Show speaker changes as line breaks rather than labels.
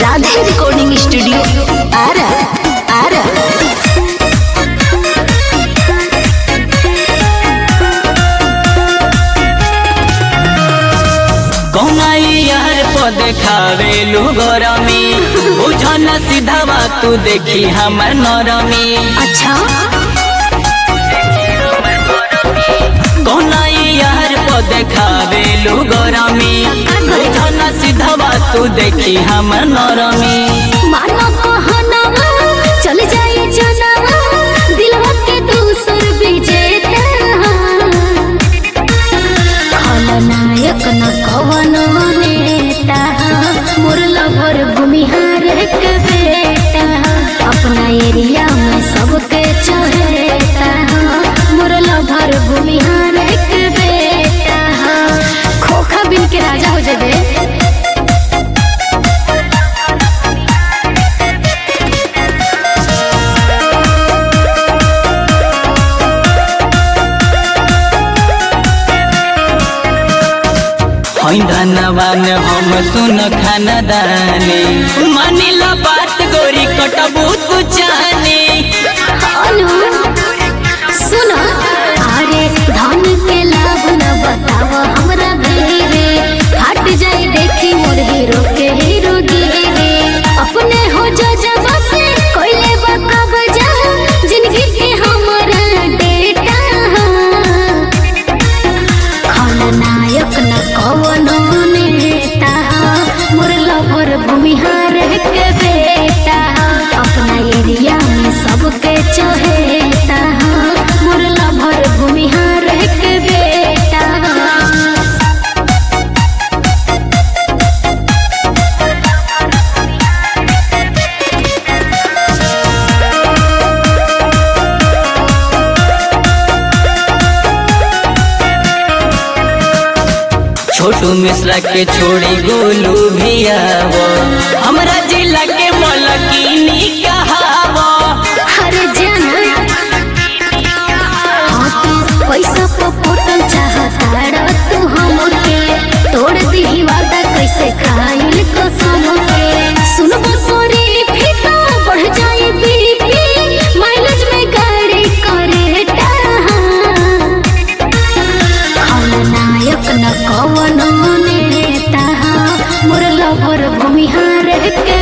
Radhe recording studio Ara Ara
कौनाई यार को देखावे लू गरमी बुझन सीधावा तू देखी हमर नरमी
अच्छा
कौनाई यार को देखावे लू गरमी बुझन सीधावा तू देखी हमर नरमी
मानो कहनावा चल जाए जनावा दिलवा के दूसर विजेता खलनायक न कवन नेता मुरला भर भूमिहार के बेटा अपना एरिया में सबके चहेता मुरला भर भूमिहार के बेटा खोखा बिन के राजा हो जाबे
हई धनवान हम सुन खानदानी मानिला बात गोरी कटबू तू चाहनी
हेलो सुन अरे धन के लाभ न बताव हमरा भेरे हट जाए देखी मोर हीरो के हीरो गिरे अपने हो जो जब से कोइले बकब जा जिंदगी के हमरा डेटा खलनायक न कवनो नेता मोर लवर भूमिहार के बेटा अपना एरिया में सबके चहेता मोर लवर भूमिहार के बेटा
छोटू मिश्रा के छोड़ी गोलू भी आवो हमरा जिला के मलकिनी कहावो
हर जाना हाँ तू पैसा पपोटल चाहता तू हमके तोड़ दी वादा कैसे खाइल कसम के सुनबो सोरी फीता बढ़ जाए बीपी माइलेज में गाड़ी करे खलनायक न कवनो नेता मोर लवर भूमिहार के